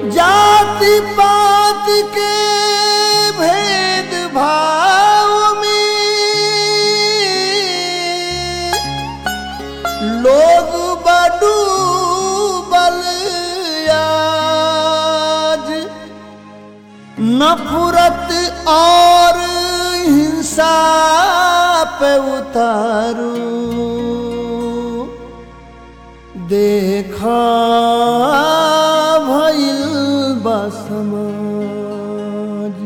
जाति पात के भेद भाव में लोग बडू बल आज नफरत और हिंसा पे उतारू देखा भइल बा समाज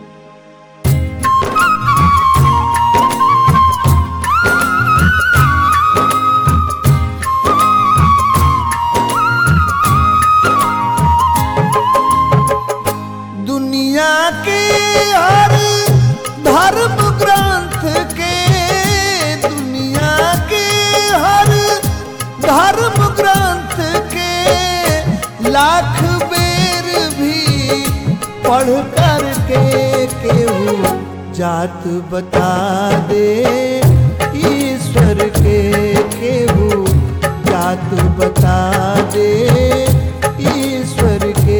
दुनिया के हर धर्म ग्रंथ के दुनिया के हर धर्म ग्रंथ के लाख बेर भी पढ़ कर के केहू जात बता दे ईश्वर के केहू जात बता दे ईश्वर के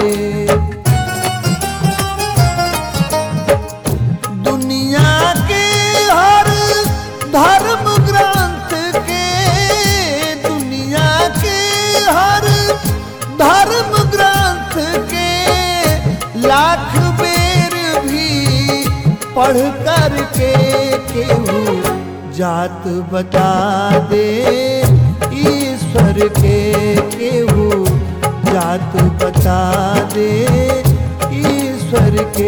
दुनिया के हर धर्म ग्रंथ के दुनिया के हर धर्म ग्रंथ के लाख बेर भी पढ़ कर के केहू जात बता दे ईश्वर के केहू जात बता दे ईश्वर के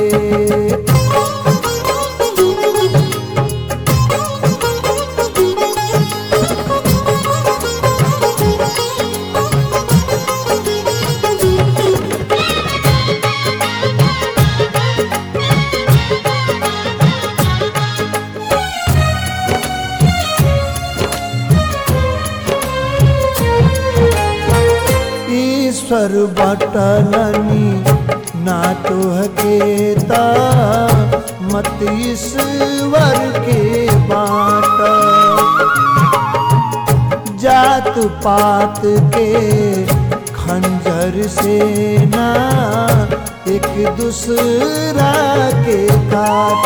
ईश्वर बटलनी ना तो हकेता मत ईश्वर के बाट जात पात के खंजर से ना एक दूसरा के काट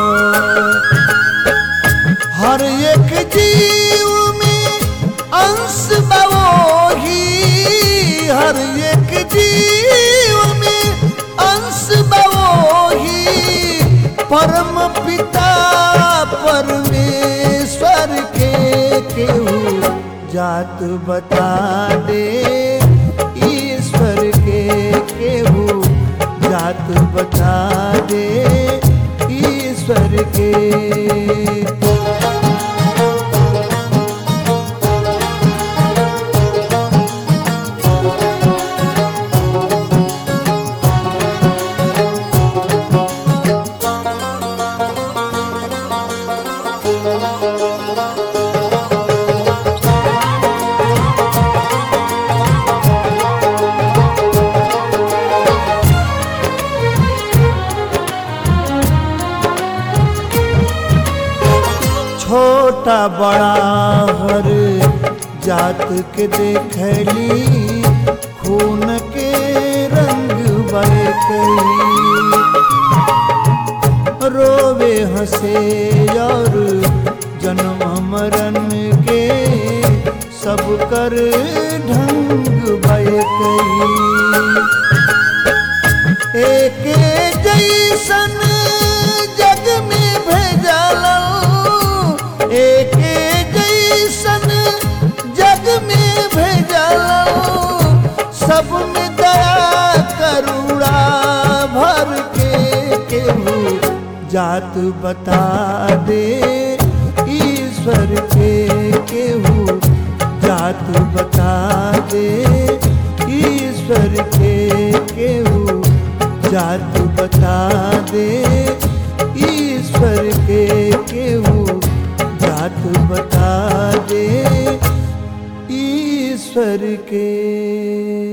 हर एक जीव में अंश बवोही हर एक जीव में अंश बवोही परम पिता परमेश्वर के केहू जात बता दे ईश्वर के केहू जात बता दे ईश्वर के छोटा बड़ा हर जात के देखली खून के रंग बरकली रोवे हंसे और जन्म मरण के सब कर ढंग बरकली एक जैसन जग में भेजल एक जैसन जग में भेजल सब में दया करुणा भर के केहू जात बता दे ईश्वर के केहू जात बता दे ईश्वर के केहू जात बता दे ईश्वर के केहू जात बता दे ईश्वर के